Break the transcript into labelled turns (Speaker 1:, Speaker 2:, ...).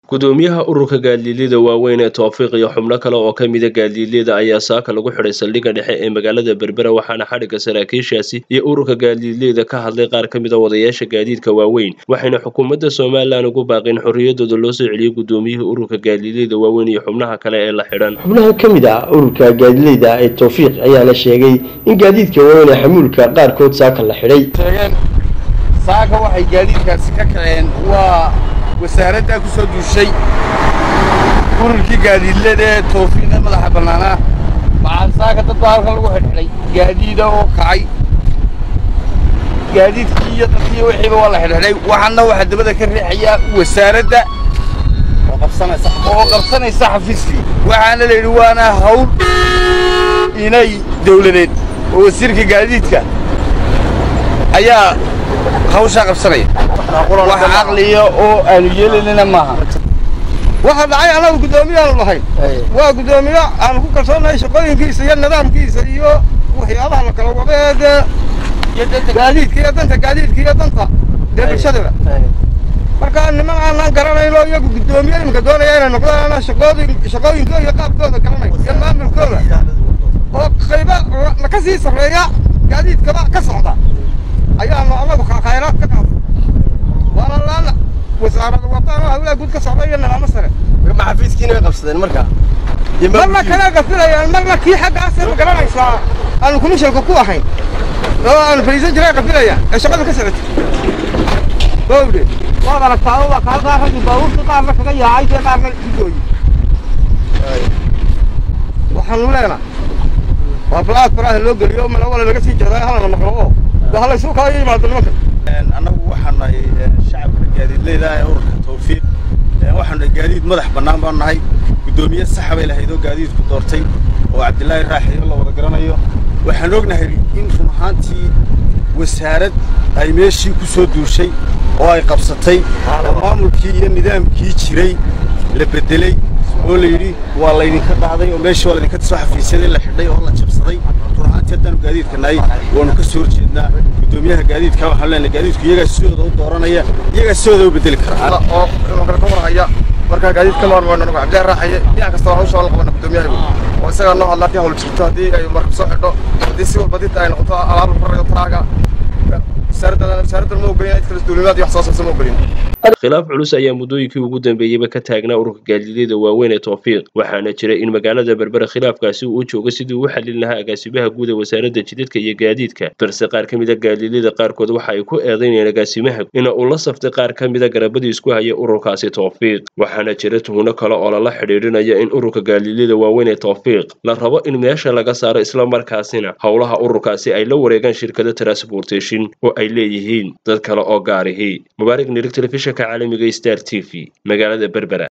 Speaker 1: gudoomiyaha ururka gaadiidleyda waaweyn ee towfiiq iyo xubno kale oo ka mida gaadiidleyda ayaa saaka lagu xidhay saldhigga dhexe ee magaalada berbera waxaana xadhigga saraakiishaasi iyo ururka gaadiidleyda ka hadlay qaar ka mida wadayaasha gaadiidka waaweyn waxayna xukuumadda somalilan ugu baaqeen xorriyadooda loo soo celiyey gudoomiyihii ururka gaadiidleyda waaweyn iyo xubnaha kale ee la xidhan
Speaker 2: xubnaha ka mid ah ururka gaadiidleyda ee towfiiq ayaana sheegay in gaadiidka waaweyn ee xamuulka qaarkood saaka la xidhay
Speaker 3: sheegeen saaka waxay gaadiidkaasi ka kaceen waa wasaaraddaa ku soo duushay ururkii gaadiidlada ee towfiiqee madaxa bannaanaa waxaa saaka dad baa halkan lagu xidhxidhay gaadiida oo kacay gaadiidkii iyo dadkii wixiiba waa la xidhxidhay waxaana waxaa dabada ka riixayaa wasaaradda oo qabsanaysa xafiiskii waxaana la yidhi waana hawl inay dawladeed oo wasiirka gaadiidka ayaa hawshaa qabsanaya wax caqliya oo aanu yeelanina maaha
Speaker 4: waxaa dhacay annagu guddoomiyaanu lahayn waa guddoomiye aanu ku kalsoonahay shaqooyinkiisa iyo nidaamkiisa iyo waxyaabaha la kala wada ee dee gaadiidka iyo danta gaadiidka iyo danta dee bulshadaba marka niman aanaan garanayno iyagu guddoomiye iminka doonaya inay noqdaan shaqooyin shaqooyinkooda iyo qaabkooda garanay iyo maamulkooda oo qayba ka sii sarreeya gaadiidkaba ka socda ayaanu anagu khayraad ka qaada waana laana wasaarada wadaan oo hawlaha guud ka socda iyo nidaamo sare
Speaker 2: ma xafiiskiina way qabsadeen marka
Speaker 4: marna kale qafilayaan marna kii xaggaasee ma garanaysaa aanu komishanka ku ahayn oo aanu fadhiisan jiray qafilayaan ee shaqada ka socotay bowde waad aragtaa waa ka halkaa raggi baabuurta qaarna kaga yaacay dee qaarna igooyi waxaanu leenahay waa balaad faraha loo geliyo malawala laga sii jeedaa halana maqlo oo de halaysu kala yimaado nimanka
Speaker 3: annagu waxaan nahay shacabka gaadiidleyda ee ururka tawfiiq waxaan nahay gaadiid madax bannaan baan nahay guddoomiye saxa bay lahayd oo gaadiidku doortay oo cabdilaahi raaxiyo la wada garanayo waxaan ognahay in run ahaantii wasaarad ay meeshii ku soo duushay oo ay qabsatay oo maamulkii iyo nidaamkii jiray la beddeley oo la yidhi waa laydinka dhacday oo meeshii waa laydinka soo xafiisyaday la xidhay oo la jabsaday run ahaantii haddaanu gaadiidka nahay waanu ka soo horjeednaa guddoomiyaha gaadiidka waxaan leenahay gaadiidku iyagaa sidooda u dooranaya iyagaa sidooda u bedeli kara
Speaker 4: oo kale ka warhaya markaa gaadiid ka maarmayno anagu cabdillahi raaxaye dhinac kasta waa hawsha la qabana guddoomiyahagu oo isagaa noo hadlaa haddii hawl jirto haddii ay markab soo xidho haddii si walba dinta ay noqoto alaab lagu rarayo taraaga wasaaraddan ma ogolin cid kale duulimaad iyo wax soo saabsan ma ogolin
Speaker 1: khilaaf culus ayaa muddooyinkii ugu dambeeyeyba ka taagnaa ururka gaadiidleyda waaweyn ee towfiiq waxaana jiray in magaalada berbera khilaafkaasi uu u joogo sidii uu xallin lahaa agaasimaha guud ee wasaaradda jidadka iyo gaadiidka balse qaar ka mida gaadiidleyda qaarkood waxa ay ku eedaynayeen agaasimaha ina uu la saftay qaar ka mida garabadii isku haya ururkaasi towfiiq waxaana jira tuhno kale oo lala xidhiidhinaya in ururka gaadiidleyda waaweyn ee towfiiq la rabo in meesha laga saaro islamarkaasina howlaha ururkaasi ay la wareegaan shirkada transportation oo ay leeyihiin dad kale oo gaarihii mubaarig nirig telefishinka caalamiga star t v magaalada berbera